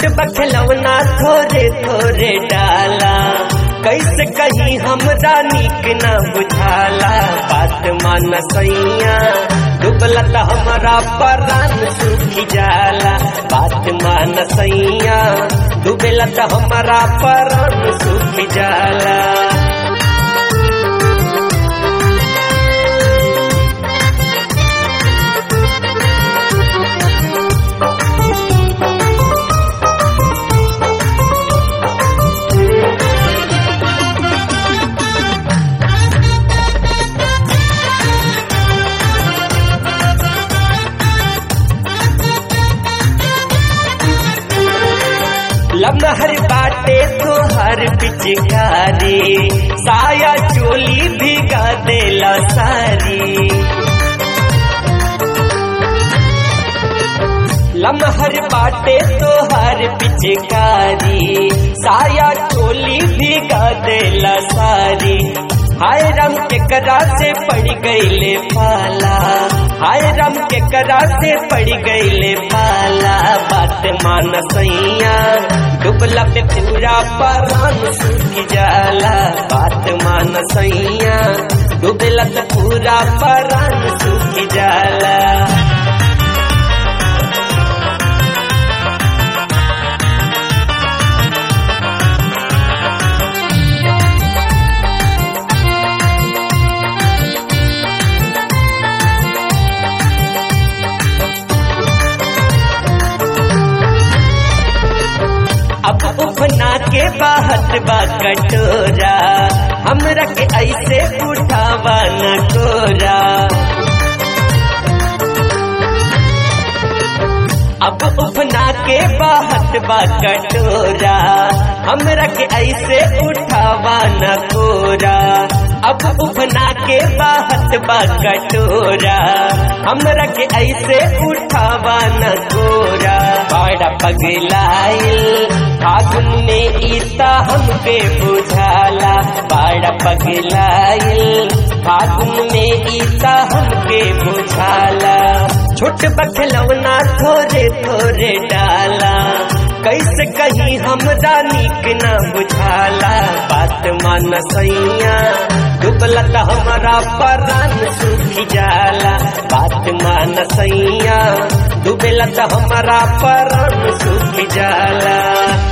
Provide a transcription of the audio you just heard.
छोट बखलवना थोरे थोरे डाला कैसे कहीं हमरा नीक न बुझाला बात मान सैया डुबला त हमारा परान सूखी जाला बात मान सैया डुबेला त हमारा परान सूखी जाला लमहर बाटे तोहर पिचकारी साया चोली भिगा देला सारी लमहर बाटे तोहर पिचकारी साया चोली भिगा देला सारी हाय रम के करा से पड़ गईले पाला हाय रम के करा से पड़ गईले पाला बात मान सैया डुबला पे पूरा परान सूख जाला बात मान सैया डुबला पे पूरा परान सूख जाला अब उफना के बाहत बा कटोरा हमरा के ऐसे उठावा न कोरा अब उफना के बाहत बा कटोरा हमरा के ऐसे उठावा न कोरा अब उफना के बाहत बा कटोरा हमरा के ऐसे उठावा न कोरा बड़ा पगलाइल फागुन में ईता हमके बुझाला बड़ा पगलाइल फागुन में ईता हमके बुझाला छोट बखलवना थोरे थोरे डाला कैसे कहीं हमरा नीक न बुझाला बात मान सैया डुबला त हमारा परान सूखी जाला बात मान सैया डुबेला त हमारा परान सूखी जाला